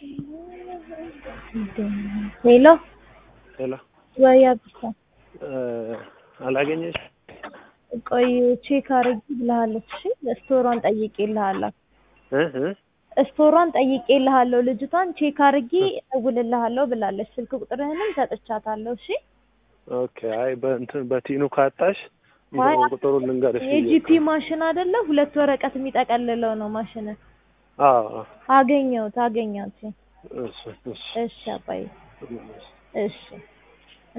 ሄሎ ሄሎ ወይ አብሳ አላገኘሽ? ቆይ ቼክ አድርጊ ብለሃለች። እሺ ስቶሯን ጠይቄልሃለሁ። እ እ ስቶሯን ጠይቄልሃለሁ። ልጅቷን ቼክ አድርጊ እደውልልሃለሁ ብላለች። ስልክ ቁጥርህንም ሰጥቻታለሁ። እሺ ኦኬ። አይ በእንትን በቲኑ ካጣሽ አይ እንደው ቁጥሩን ልንገርሽ ብዬ የጂፒ እኮ። ማሽን አይደለ? ሁለት ወረቀት የሚጠቀልለው ነው ማሽን። አዎ አዎ። አገኘሁት አገኘሁት። እሺ እሺ እሺ አባዬ እሺ